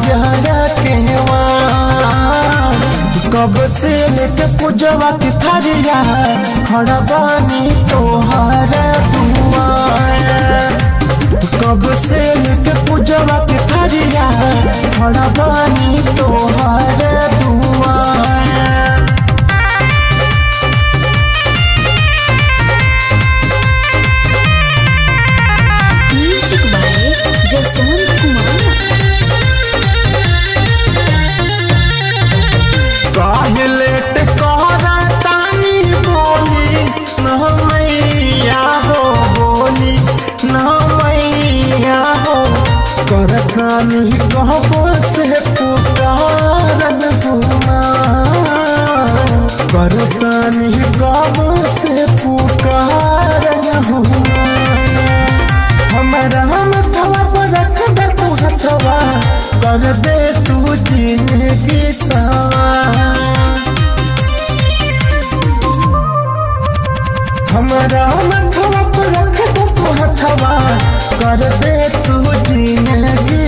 बाजार के वार कब से लेके पूजवा की थारिया खड़ा बानी तोहर दुआर कब से लेके पूजवा की थारिया खड़ा बानी तोहर दुआर म्यूजिक बाय जसवंत कुमार काहे लेट कहरा तानी बोली न मैया हो बोली न मैया हो करखानी कहबो से पुकारन हुना करखानी कहबो से पुकारन हुना हमारा मथवा पर रख दे तू हथवा कर दे तू जिंदगी सवार हमारा मथवा पर रख दे तू हथवा कर दे तू जिंदगी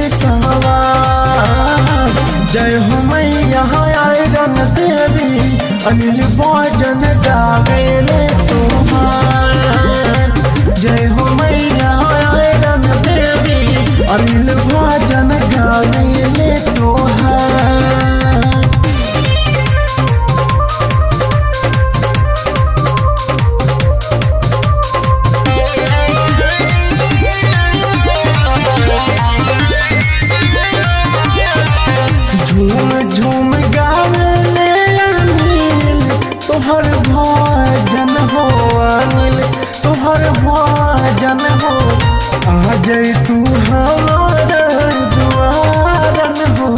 सवार जय हो मैया आयरन देवी अनिल भोजन गावेले तुम्हार जय हो मैया आयरन देवी अनिल भोजन गावेले तोहार झूम झूम गावेले अनिल तोहर भजन हो अनिल तोहर भजन हो आ जाई तू हमार दुआरन हो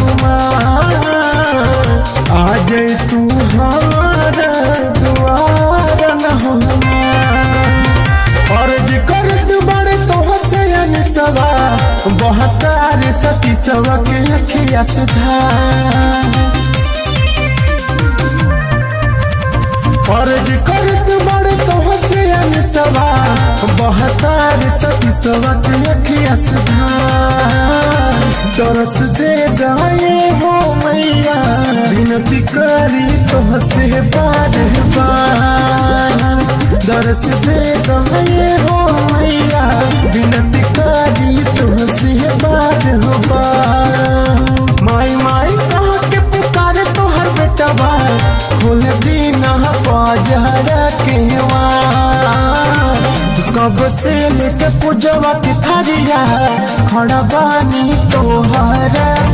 आ जाई तू हमार दुआरन हो अर्ज करत बड़े तोह से अनसवा बहतार सती सवा के अखिया सुधार अर्ज करत बड़े तोह से अनसवा बहतार सती सवा के अखिया सुधार तरस दे दाए हो मैया विनती करी तोह से बार बार दरस दे दाए हो मैया विनती करी तोह से बार हो बार माई माई कह के पुकारे तोहर बेटा बार खोल दीना बाजार के वार कब से लेके पूजवा की थारिया खड़ा बानी तोहर